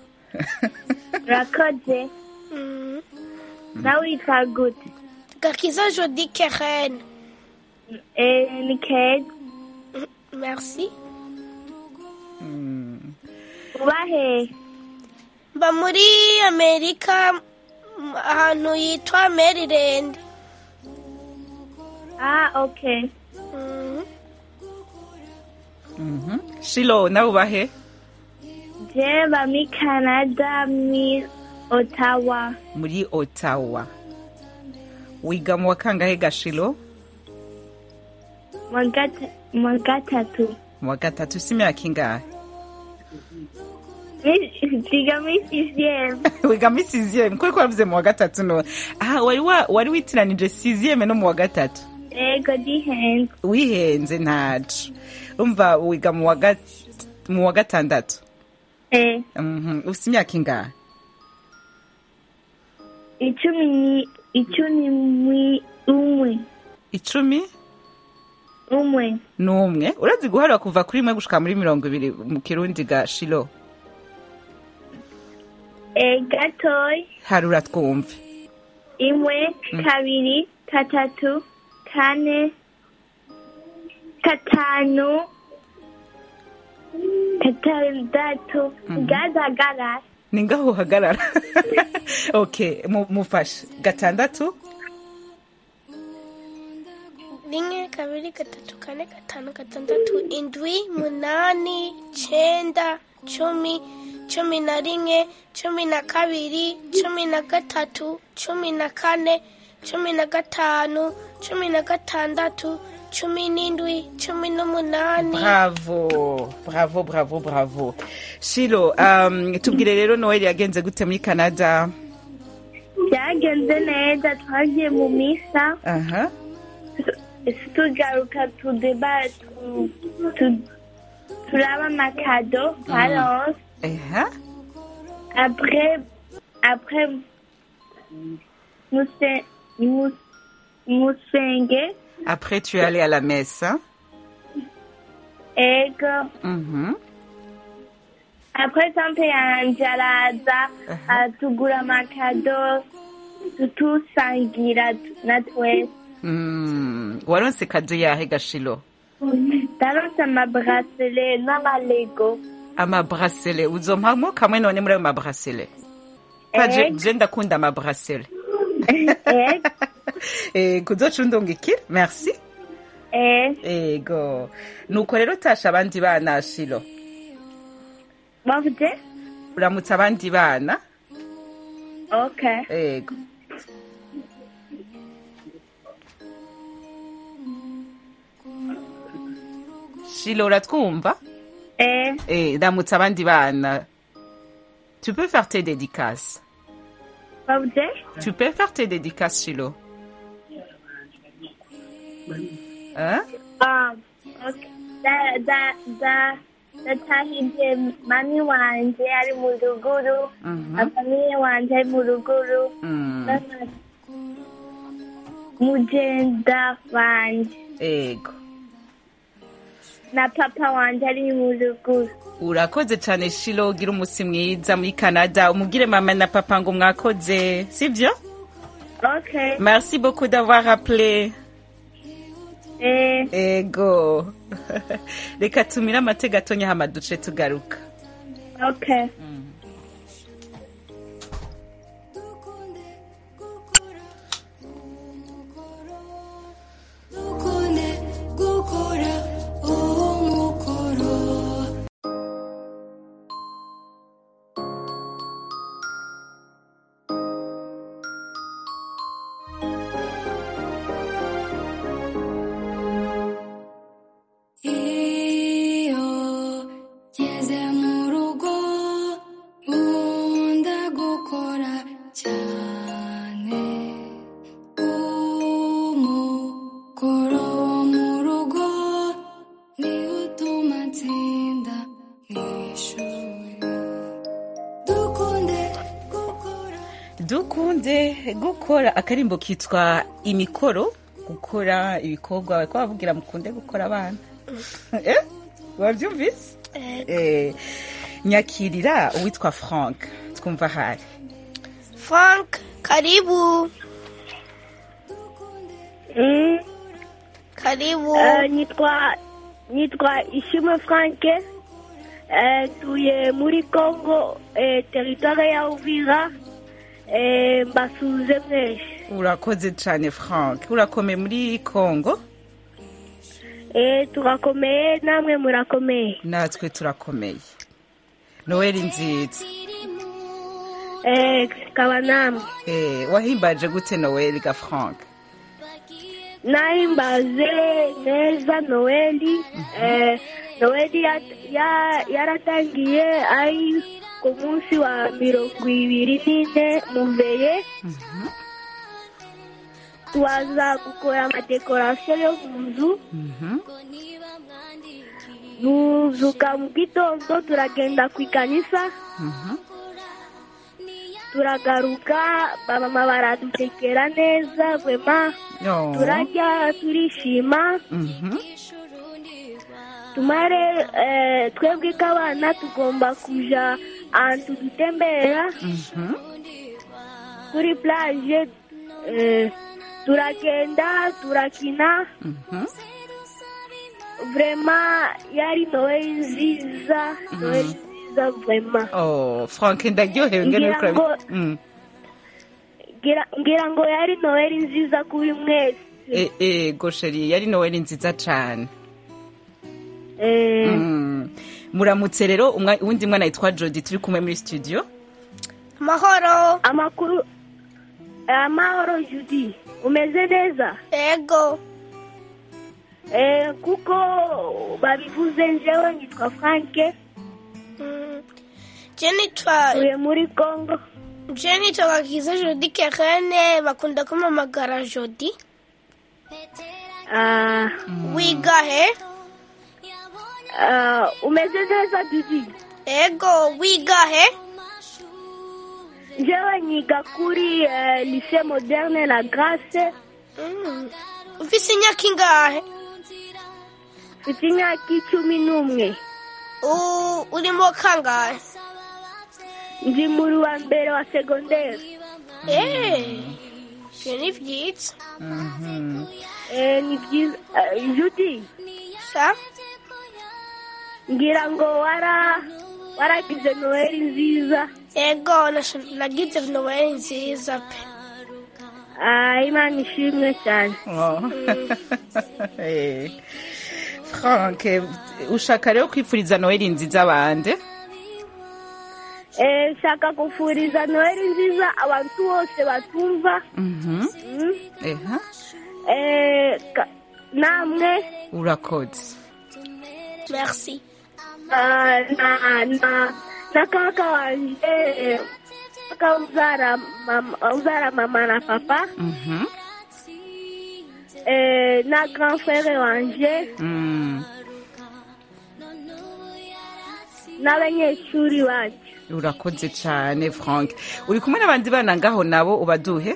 urakoze Mm. nawe witwa gute gakiza jodi keren Eh, ni keza merci mm. uba hehe mba muri amerika m- ahantu yitwa maryland ah okay Mm. Mhm. shilo nawe ubahe je ba mi canada mi ottawa muri ottawa wiga mu wa kangahe gashilo mu gata- mu gatatu mu wa gatatu si imyaka ingahe Mi- ziga mi sixième wiga muri siziyeme kuko wavuze mu wa gatatu no aha wari wa- wari witiranije siziyeme no mu wa gatatu ego dihenze wihenze ntaco umva wiga mu wa gat- mu wa gatandatu eh Mhm. ufite imyaka ingahe icumi ni icumi ni umwe icumi umwe n'umwe urazi guharura kuva kuri rimwe gushika muri mirongo ibiri mu kirundi ga shilo eh gatoyi harura twumve imwe kabiri gatatu kane gatanu gatandatu gazagara ni ngaho uhagarara okay mu- mufashe gatandatu rimwe kabiri gatatu kane gatanu gatandatu indwi munani cyenda cumi cumi na rimwe cumi na kabiri cumi na gatatu cumi na kane cumi na gatanu cumi na gatandatu cumi n'indwi cumi n'umunani bravo bravo bravo bravo shilo um, tubwire rero noel yagenze gute muri canada byagenze neza twagiye mu misa aha tugaruka tudeba tu- tu- turaba amakado twaronse aha après après muse mus- musenge après tu es allé à la messe hein? ego Mhm. après tante yanje araza atugura amakado tutusangira na twese Mm, waronse kado yahe gashilo ndaronse amabrasele n'amalego amabrasele uzompamwo kamwe none muri ayo mabrasele kaje Ego. je ndakunda amabrasele ego Eh, kuzoca undungikira merci Eh, ego nuko rero utasha abandi bana shilo bavuze? uramutse abandi bana Okay. ego shilo uratwumva Eh, Eh, ramutse abandi bana tu peux faire tes dédicaces bavuze? tu peux faire tes dédicaces shilo hein? Um, okay. Da, da, da, natahije mami wanje ari mu ruguru, Mhm. afamiye wanje ari mu ruguru, Mm. n'ama- mugenda wanje ego na papa wanje ari mu ruguru. urakoze cyane shilo ugira umunsi mwiza muri canada umubwire mama na papa ngo mwakoze sibyo Okay. merci beaucoup d'avoir rappelé Eh, ego reka tumire amatega atonya hama duce tugaruka okay. dukunde gukora uwo mukoro iyo ngeze mu rugo nkunda gukora cyane umukoro wo mu rugo niwo utuma nsinda mu ishuri dukunde gukora dukunde gukora akarimbo kitwa imikoro gukora ibikorwa bariko bavugira mukunde gukora abana eh? wavyumvise eh, nyakirira uwitwa frank twumva hari frank karibu Mm. karibu Eh, nitwa nitwa ishimwe franke Eh, tuye muri congo eh, teritware ya uvira eh, mbasuze mwese urakoze cane frank urakomeye muri congo Eh, turakomeye namwe murakomeye natwe turakomeye noweli nziza Eh, kaba namwe eh, wahimbaje gute noweli ga frank nahimbaze neza noweli eh, noweli ya- ya- yaratangiye ari ku munsi wa mirongo ibiri n'ine muveye tubaza gukora amadekorasiyo yo mu nzu Mhm. tuzuka mu gitondo turagenda ku ikanisa Mhm. turagaruka bamama baradutekera neza vema Oh. turarya turishima Mhm. tumare eh, twebwe k'abana tugomba kuja ahantu dutembera Mhm. kuri plage eh, turagenda turakina Mhm. vrema yari noheli nziza noheli nziza vrema Oh, frank ndaryohewe ngene Ngira uriko ngo- urabi- Mm. ngira ngira ngo yari noheli nziza kuri mwese Eh, eh, gosheri yari noweli nziza cane Eh, Mm. muramutse rero umwa- uwundi mwana yitwa jodi turi kumwe muri studio amahoro amakuru amahoro judi umeze neza ego Eh, kuko babivuze njewe nitwa franke Mm. je nitwa tuye muri congo je nitwa gakiza jodi kerene bakunda kumamagara jodi Ah, wiga he ah, umeze neza judi ego wiga he njewe nyiga kuri eh, lycée moderne la grace Mm. ufise imyaka ingahe mfite imyaka icumi n'umwe U- urimo kangahe ndi muri wa mbere wa segonderi Eh, ivyo ni vyiza Mhm. Eh, ni byiza Eh, judi sa ngira ngo wara waragize noheli nziza ego nasho- nagize noweli nziza pe Ah, imana ishimwe cyane Oh. Eh. frank ushaka rero kwipfuriza noheli nziza bande Eh, nshaka gufuriza noheli nziza abantu bose batumva Mhm. Mm. Eha. Eh, ka- namwe urakoze merci ah, na na na kaka wanje kaka uzara mama, uzara mama na papa Mhm. eh, na grand frere wanje Mm. n'abanyeshuri bacu urakoze cyane frank uri kumwe n'abandi bana ngaho nabo ubaduhe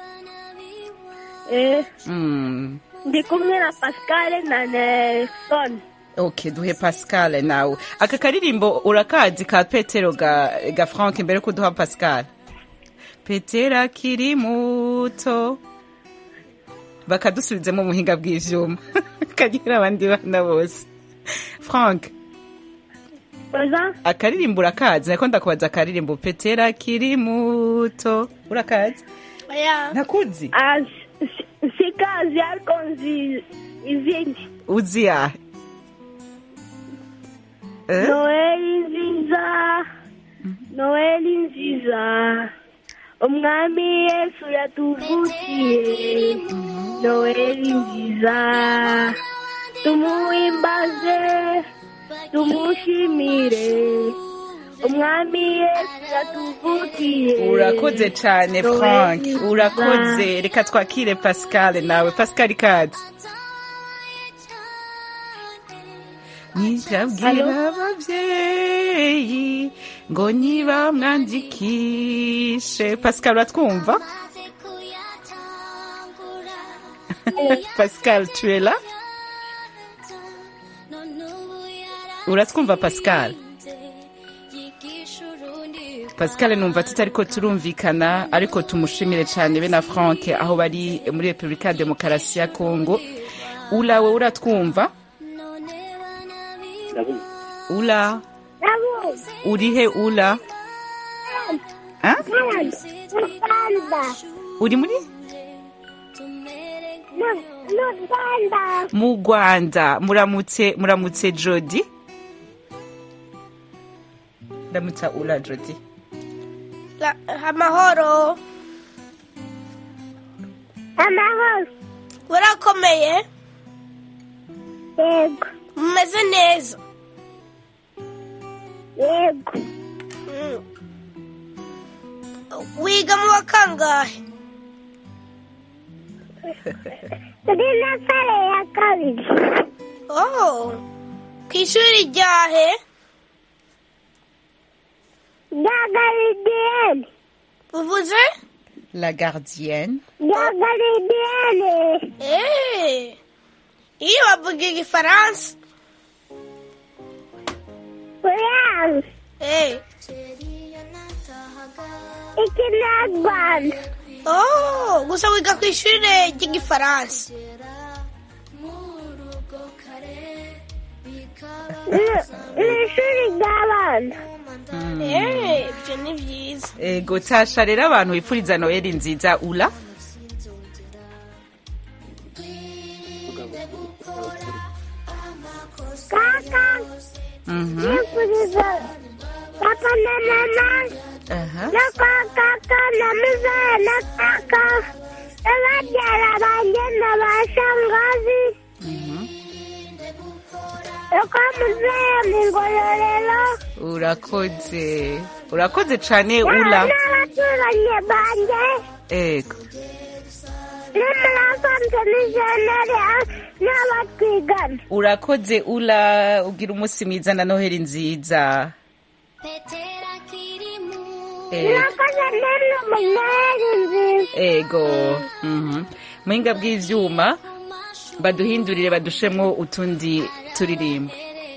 eh, Mm. ndi kumwe na pascal na nelson ok duhe pascal nawe aka karirimbo urakazi ka petero ga, ga frank mbere ko duha pascal petero akiri muto bakadusubizemo muhinga bw'ivyuma kagira abandi bana bose frank oza akaririmbo urakazi nako ndakubaza akaririmbo petero akiri muto urakazi oya ntakuzi Ah, si- sikazi ariko nzi izindi uzi yahe Eh? noheli nziza noheli nziza umwami yesu yatuvukiye noheli nziza tumuhimbaze tumushimire umwami yesu yatuvukiye urakoze cyane Noheli frank nziza. urakoze reka twakire pascal nawe pascal ikaze nijabwira ababyeyi ngo ntibamwandikishe pascal uratwumva pascal tu es là uratwumva pascal pascal numva tutariko turumvikana ariko tumushimire cyane be na frank aho bari muri repubulika ya demokarasi ya kongo ulawe uratwumva ula urihe ula Ah? uri muri mu rwanda muramutse muramutse jodi ndamutsa ula jodi La- amahoro amahoro urakomeye yego mumeze neza yego Mm. wiga mu wa kangahe turi na sare ya kabiri oh ku ishuri ryahe rya garidiyeni uvuze la gardienne rya garidiyeni Eh, iyo bavuga igifaransa uyanze Eh, ikinyarwanda oh gusa wiga ku ishuri ry'igifaransa Ni- ni ishuri ry'abana Eh, ibyo ni byiza ego tasha rero abantu bipfuriza noheli nziza ula kaka Mhm. nifuriza papa na mama Aha. na kwa kaka na mzee na kaka na babyara banjye na ba shangazi na kwa mzee mu ngororero urakoze urakoze cyane ula n'abaturanyi banjye ego n'umurasanze n'ijeneri n'abatwigana urakoze ula ugira umunsi mwiza na noheli nziza ego nakoze nene umuneri nziza ego mhm. muhinga bw'ivyuma baduhindurire badushemwo utundi turirimbo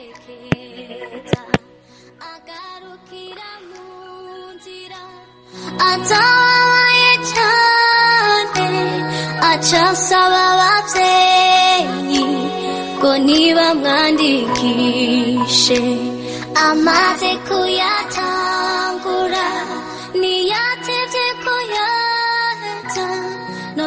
atabaye cyane acasaba ababyeyi ngo nibamwandikishe amaze kuyatangura ntiyatevye kuyata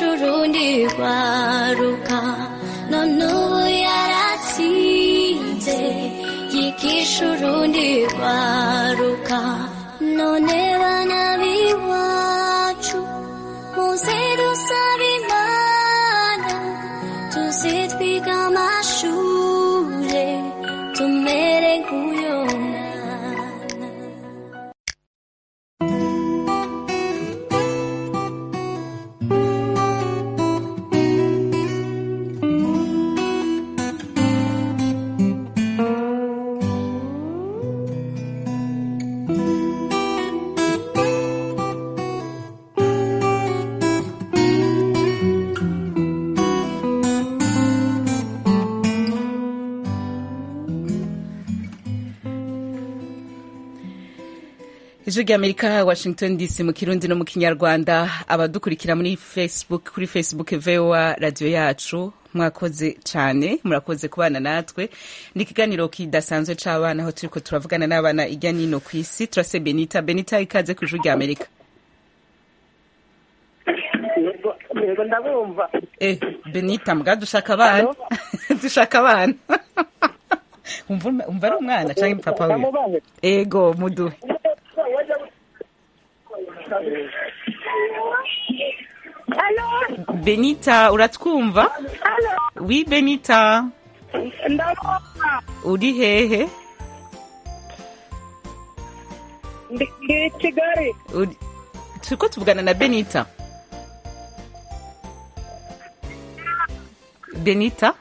yigisha urundi rwaruka none ubu yaratsinze yigisha urundi rwaruka none bana b'iwacu muze dusaba imana tuze twiga amashure tumere nk'uyo mwana ijwi ry'amerika washington dc mu kirundi no mu kinyarwanda abadukurikira muri facebook kuri facebook voa radiyo yacu mwakoze cyane murakoze kubana natwe ni ikiganiro kidasanzwe c'abana aho turiko turavugana n'abana ijya nino ku isi turase benita benita ikaze ku ijwi ry'amerika yego yego ndabumva eh benita mbwa dushaka abana dushaka abana umva umva ari umwana canke papa wiwe Ndamubahe. ego muduhe benita uratwumva wi benita ndabumva uri hehe ndi ndi kigali Uri- turiko tuvugana na benita benita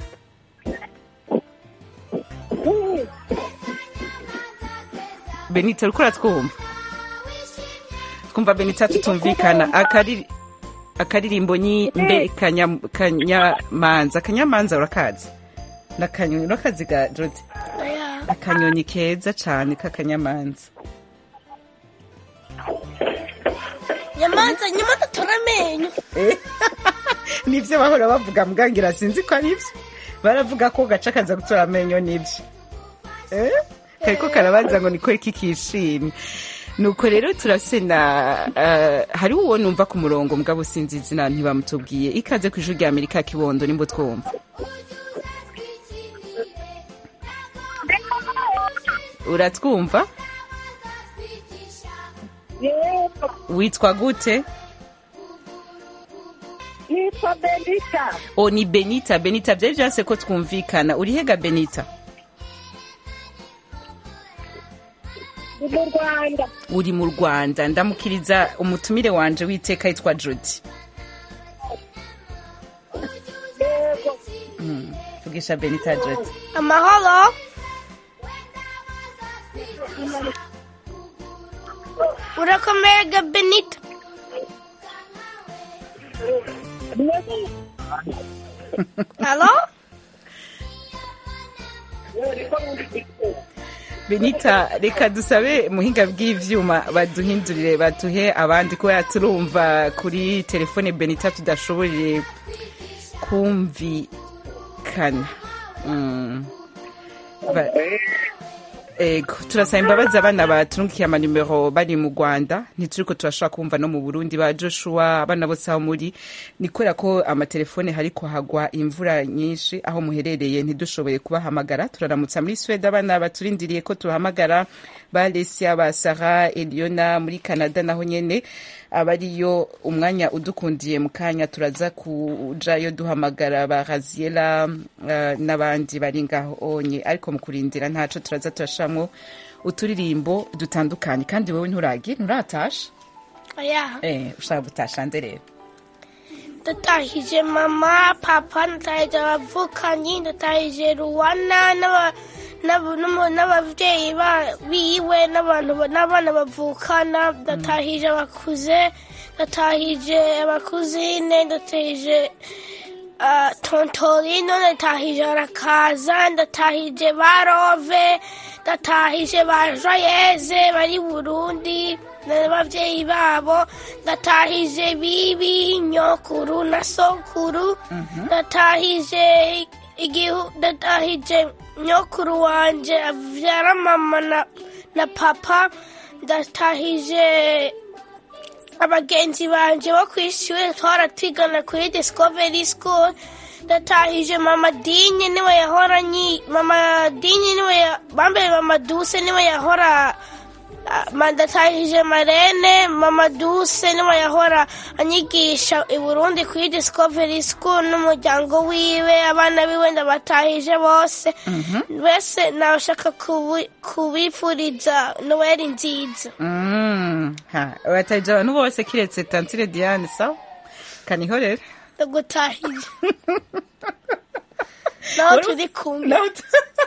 benita uriko uratwumva twumva benita tutumvikana akari akaririmbo nyi mbe kanya- kanyamanza kanyamanza urakazi nakanyoni urakazi ga jodi Oya. akanyoni keza cane k'akanyamanza nyamanza nyamanza tora amenyo nivyo bahora bavuga mbwangira sinzi ko ari vyo baravuga ko gaca kaza gutora amenyo nivyo Eh? kariko karabanza ngo niko iki kishimye nuko rero turafise na uh, hari uwo numva ku murongo mugabo sinzi izina ntibamutubwiye ikaze ku ijuru rya amerika kibondo nimbo twumva uratwumva yego witwa gute nitwa benita o ni benita benita vyari vyase ko twumvikana urihega benita ndi mu rwanda uri mu rwanda ndamukiriza umutumire wanje witeka yitwa jodi yego Mm, vugisha benita jodi amahoro urakomeye ga benita halo benita reka dusabe muhinga bw'ivyuma baduhindurire batuhe abandi kubera turumva kuri telefone benita tudashoboye kumvikana Mm. Ba- ego turasaba imbabazi abana baturungikiye amanimero bari mu rwanda ntituriko turashobora kumva no mu burundi ba joshua abana bose aho muri ni kubera ko amatelefone hariko hagwa imvura nyinshi aho muherereye ntidushoboye kubahamagara turaramutsa muri swede abana baturindiriye ko tubahamagara ba lesia ba sara eliona muri canada naho nyene abariyo umwanya udukundiye mu kanya turaza kujayo duhamagara ba raziela uh, n'abandi bari ngaho onye ariko mu kurindira ntaco turaza turashamwo uturirimbo dutandukanye kandi wowe nturagi nturatasha oya eh, ushaka gutasha nde rero ndatahije mama papa ndatahije abavukanyi ndatahije ruwana n'aba- n'aba- n'umu- n'abavyeyi ba- biwe n'abantu ba- n'abana bavukana ndatahije abakuze ndatahije abakuzine ndatahije ah, tontorino ndatahije arakaza ndatahije barove ndatahije ba joyeze bari burundi n'abavyeyi babo ndatahije bibi nyokuru na sokuru ndatahije igihu ndatahije nyokuru wanje avyara mama na, na papa ndatahije abagenzi banje bo kw'ishure twara twigana kuri discovery school ndatahije mama dinye niwe yahora nyi mama dinye niwe ya- bambaye mama duse niwe yahora ah, ma- ndatahije marene mama duse niwe yahora anyigisha i burundi kuri discovery school n'umuryango wiwe abana biwe ndabatahije bose bese nabashaka kubi- kubifuriza noweli nziza Mm, ha urataje abantu bose kiretse tantire diane sawa kanihorere ndagutahije naho turi kumwe Naho tu-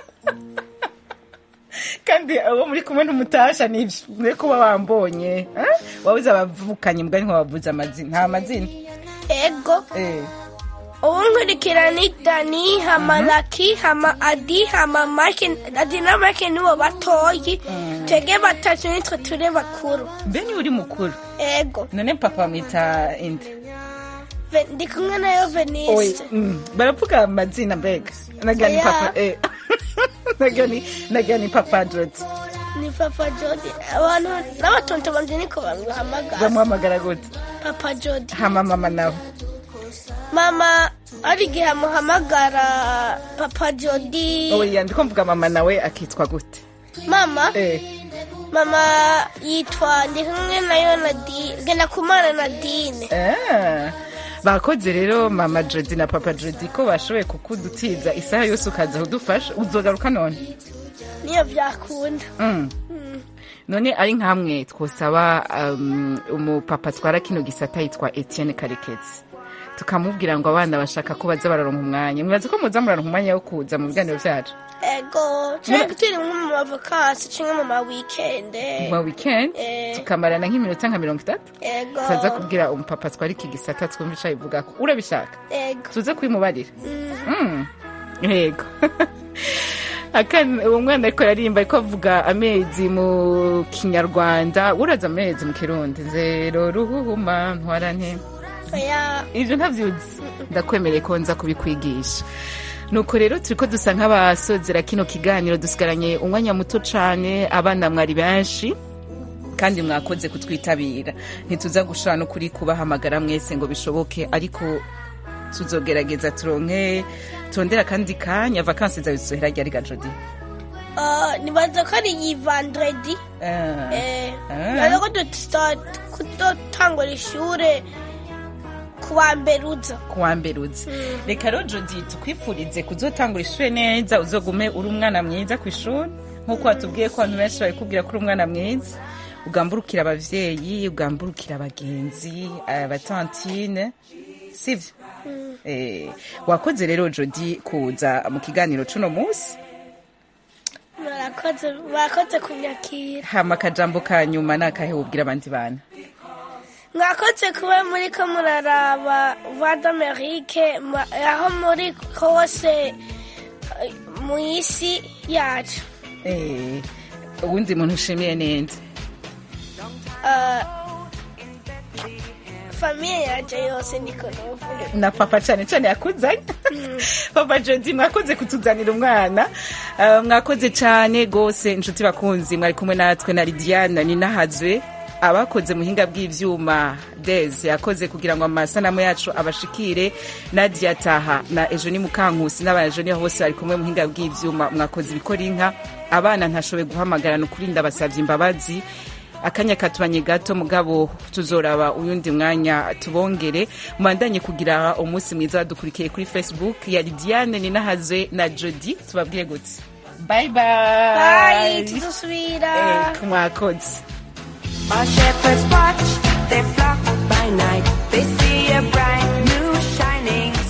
kandi abo muri kumwe n'umutasha nivyo mwe kuba wambonye eh? wabuze abavukanye mbwa niho wavuze amazina nta mazina ego eh. ubu nkurikira ni dani hama laki hama adi hama make adi na make nibo batoyi twebwe batatu nitwe turi bakuru mbe niwe uri mukuru ego none papa mwita inde Ve- ndi kumwe nayo Oye, veniste mm, baravuga amazina mbega nagira ni Oya. papa eh. nagira ni nagira ni papa jodi ni papa jodi abantu n'abatonto banje niko bamuhamagara bamuhamagara gute papa jodi hama mama nawe mama ari igihe amuhamagara papa jodi oya ndiko mvuga mama nawe akitwa gute mama eh. mama yitwa ndi kumwe nayo nadine genda kumana nadine Ah, bakoze rero mama jodi na papa jodi ko bashoboye kukudutiza isaha yose ukaza kudufasha uzogaruka none niyo byakunda mm. none ari nkamwe twosaba um, umupapa atwara kino gisata yitwa etienne karekezi tukamubwira ngo abana bashaka ko baza bararonka umwanya mwibaza ko muza muraronka umwanya wo kuza mu biganiro byacu ego cyangwa turi nko mu mavakasi cyangwa mu mawikende mu weekend Eh. tukamarana nk'iminota nka mirongo itatu ego tuza kubwira umupapa atwara iki gisata twumva ico abivuga ko urabishaka ego tuze kubimubarira Mm. yego Akana- uwo mwana ariko yaririmba ariko avuga amezi mu kinyarwanda uraza amezi mu kirundi zero ruhuhuma ntwarante oya ibyo ntabyuzi ndakwemereye ko nza kubikwigisha nuko rero turi ko dusa nk'abasozera kino kiganiro dusigaranye umwanya muto cyane abana mwari benshi kandi mwakoze kutwitabira ntituza gushobora no kuri kubahamagara mwese ngo bishoboke ariko tuzogerageza turonke turondera akandi kanya vakansi zawe zizohera ryari ga jodi Ah, nibaza ko ari iyi vandredi Ah. Eh, Ah. nibaza ko duta- kudotangura ishure ku wa mbere uza kuwa mbere uzi reka rero jodi tukwifurize kuzotangura ishuri neza uzogume uri umwana mwiza ku ishuri nk'uko watubwiye ko abantu benshi babikubwira ko uri umwana mwiza ugamburukira abavyeyi ugamburukira abagenzi abatantine sivyo Eh, wakoze rero jodi kuza mu kiganiro cuno munsi murakoze mwakoze kunyakira hama akajambo ka nyuma ni akahe wubwira abandi bana mwakoze kuba muri ko muraraba voix d'amerique ma- aho muri hose eh, mu isi yacu Eh, uwundi muntu ushimiye neza Ah, famiye yaje yose niko novuga na papa cyane cyane yakuzanye papa jodi mwakoze kutuzanira umwana Uh, mwakoze cyane rwose inshuti bakunzi mwari kumwe natwe na lidiana ninahazwe abakoze muhinga bw'ivyuma des yakoze kugira ngo amasanamu yacu abashikire nadia taha na ejo ni mukankusi n'abajo niho bose bari kumwe muhinga bw'ivyuma mwakoze ibikora inka abana ntashoboye guhamagarana ukuri ndabasavye imbabazi akanya katubanye gato mugabo tuzoraba uyundi mwanya tubongere mubandanye kugira umunsi mwiza badukurikiye kuri facebook ya lidiane ninahazwe na jodi tubabwire gute bye bye bayi tuzosubira Eh, mwakoze Our shepherds watch their flock